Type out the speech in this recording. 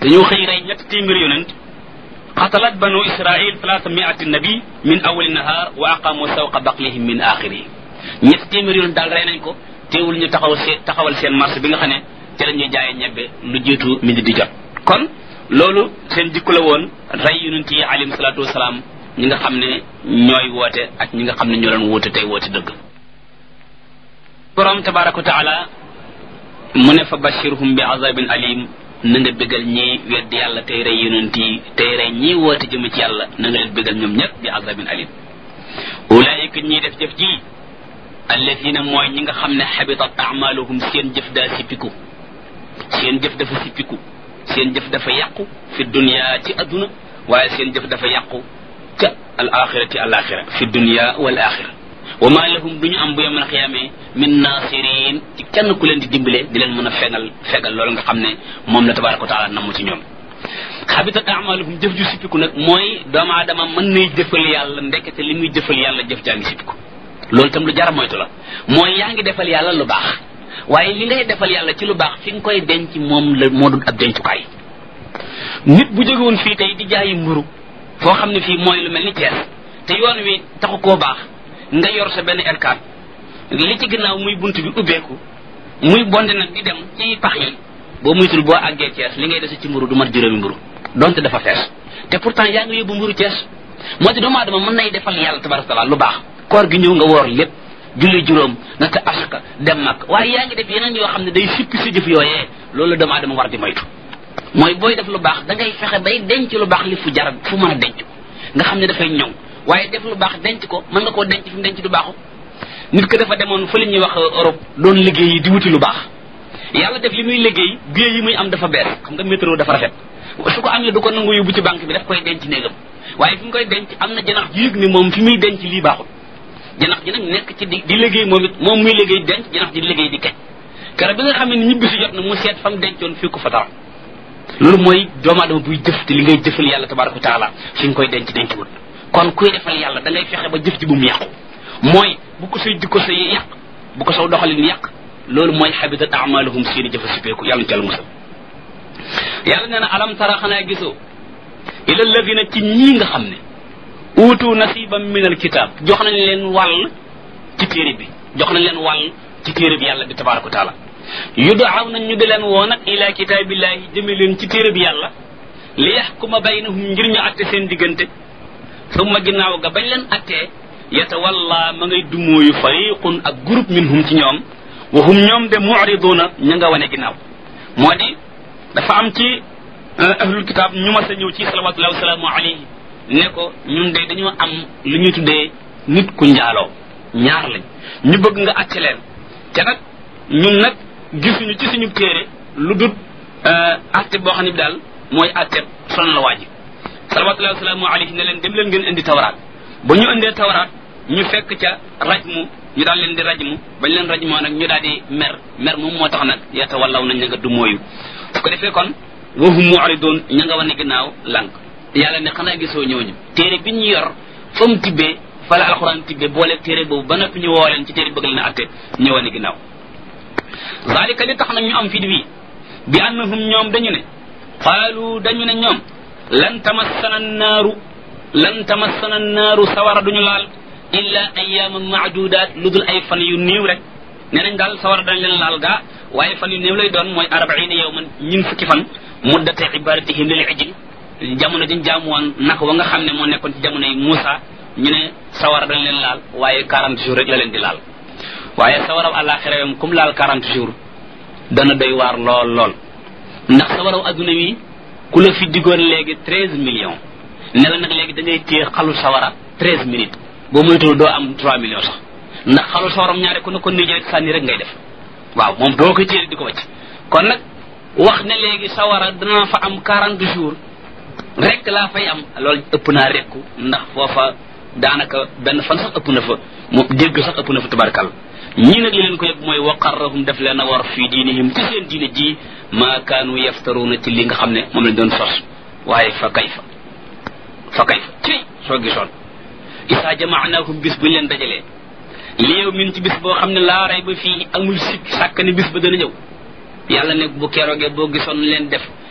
dañoo xëy rey ñetti téeméeri yonent qatalat banu israil talaata miati nabi min awali nahar wa aqamu sawqa baqlihim min axirihi ñetti téeméeri yonent daal rey nañ ko teewul ñu taxaw see taxawal seen marché bi nga xam ne ci la ñuy jaayee ñebbe lu jiitu midi di jot kon loolu seen jikko la woon rey yonent yi alayhim salaatu wasalaam ñi nga xam ne ñooy woote ak ñi nga xam ne ñoo leen woote tey woote dëgg borom tabaraka wa taala mu ne fa bashirhum bi azabin alim na nga bégal ñi wedd yàlla tey rey yonent yi tey rey ñi woote jëm ci yàlla na nga leen bégal ñoom ñëpp bi azabin alim ulaayika ñiy def jëf ji alladina mooy ñi nga xam ne xabitat amaluhum seen jëf daa sippiku seen jëf dafa sippiku seen jëf dafa yàqu fi dunya ci adduna waaye seen jëf dafa yàqu ca al axirati al axira fi dunya wal axira wa ma lahum duñu am bu yemal xiyaamee min nasirin ci kenn ku leen di dimbale di leen mën a fegal fegal loolu nga xam ne moom la tabaraka wa taala namm ci ñoom xabitat amaluhum jëf ju sippiku nag mooy doomu aadama mën nay jëfal yàlla ndekete li muy jëfal yàlla jëf jaa ngi sippiku loolu itam lu jar moytu la mooy yaa ngi defal yàlla lu baax waaye li ngay defal yàlla ci lu baax fi nga koy denc moom la moo dul ab dencukaay nit bu jógewoon fii tey di jaayi mburu foo xam ne fii mooy lu mel ni Thiès te yoon wi taxu koo baax nga yor sa benn R4 li ci ginnaaw muy bunt bi ubbeeku muy bonde nag di dem ci pax yi boo muytul boo àggee Thiès li ngay dese ci mburu du mat juróomi mburu donte dafa fees te pourtant yaa ngi yóbbu mburu Thiès moo ti doomu aadama mën nay defal yàlla tabaraka taala lu baax koor gi ñëw nga woor lépp julli juróom nata asaka dem mag waaye yaa ngi def yeneen yoo xam ne day sippi sa jëf yooyee loolu doomu aadama war di moytu mooy booy def lu baax da ngay fexe bay denc lu baax li fu jar fu mën a denc ko nga xam ne dafay ñëw waaye def lu baax denc ko mën nga koo denc fi mu denc du baaxu nit ko dafa demoon fa la ñuy wax Europe doon liggéey yi di wuti lu baax yàlla def li muy liggéey billet yi muy am dafa bees xam nga métro dafa rafet su ko amee du ko nangu yóbbu ci banque bi daf koy denc néegam waaye fi mu koy denc am na janax ji yëg ni moom fi muy denc lii baaxul janax ji nag nekk ci di di liggéey moom it moom muy liggéey denc janax ji di liggéey di kej kara bi nga xam ne ñibbi si jot na mu seet fa mu dencoon fii ko fa dara loolu mooy doomu aadama buy jëf te li ngay jëfal yàlla tabaraka wa taala fi nga koy denc denc wut kon kuy defal yàlla da ngay fexe ba jëf ji bu mu yàqu mooy bu ko say jikko say yàq bu ko saw doxalin yàq loolu mooy xabitat amaluhum seeni jëfa sipeeku yàlla ñu ci yàlla musal yàlla nee na alam tara xanaa gisoo ila alladina ci ñii nga xam ne uutu nasiban min alkitab jox nañ leen wàll ci téere bi jox nañ leen wàll ci téere bi yàlla bi tabaraka wa taala yudaaw nañ ñu di leen woo nag ila kitaabillahi jëme leen ci téere bi yàlla li yaxkuma baynahum ngir ñu atte seen diggante summa ginnaaw ga bañ leen attee yatawalla ma ngay dumóoyu fariqun ak groupe minhum ci ñoom wa hum ñoom de muriduna ña nga wane ginnaaw moo di dafa am ci ahlul kitab ñu mas a ñëw ci salawatullahi wasalaamu alayhi ne ko ñun de dañoo am lu ñuy tuddee nit ku njaaloo ñaar lañ ñu bëgg nga acce leen te nag ñun nag gisuñu ci suñu téere lu dut atte boo xam ne bi daal mooy atte son la waaji salawatullahi wasalaamu alayhi ne leen dem leen ngeen indi tawraat ba ñu indee tawraat ñu fekk ca rajmu ñu daal leen di rajmu bañ leen rajmoo nag ñu daal di mer mer moom moo tax nag yata wallaw nañ ña nga du mooyu su ko defee kon wahum mu'ridun ña nga wane ginnaaw lànk yàlla ne xanaa gisoo ñooñu téere bi ñu yor fa mu tibbee fa la alxuraan tibbee boole téere boobu ba noppi ñu woo leen ci téere bëgg leen a atte ñu wane ginnaaw zalika li tax nag ñu am fit wi bi annahum ñoom dañu ne qaalu dañu ne ñoom lan tamassana naaru lan tamassana naaru sawara duñu laal illa ayyaman maadudaat lu dul ay fan yu néew rek nee nañ daal sawara dañ leen laal gaa waaye fan yu néew lay doon mooy arbaina yawman ñin fukki fan muddate ibaratihim lil ijil jamono dañ jaamu woon naka wa nga xam ne moo nekkoon ci jamono yi Muusa ñu ne sawara dañ leen laal waaye 40 jours rek la leen di laal waaye sawaraw àllaaxira yam comme laal 40 jours dana doy waar lool lool ndax sawaraw adduna wi ku la fi diggoon léegi 13 millions ne la nag léegi da ngay téye xalu sawara 13 minutes boo moytuwul doo am 3 millions sax ndax xalu sawaram ñaare ku ne ko nii rek sànni rek ngay def waaw moom doo koy téye di ko wacc kon nag wax ne léegi sawara dana fa am 40 jours rek laa fay am loolu ëpp naa rekku ndax foofa daanaka benn fan sax ëpp na fa mu dégg sax ëpp na fa tabarkal ñii nag li leen ko yëpp mooy waqarrahum def leen a war fii diinihim ci seen diine ji maa kaanu yaftaruuna ci li nga xam ne moom lañ doon sos waaye fa kayfa fa kayfa ci soo gisoon isaa jamaanaahum bis buñ leen dajalee li yow min ci bis boo xam ne laa ray ba fii amul sikk sàkk ne bis ba dana ñëw yàlla ne bu keroogee boo gisoon leen def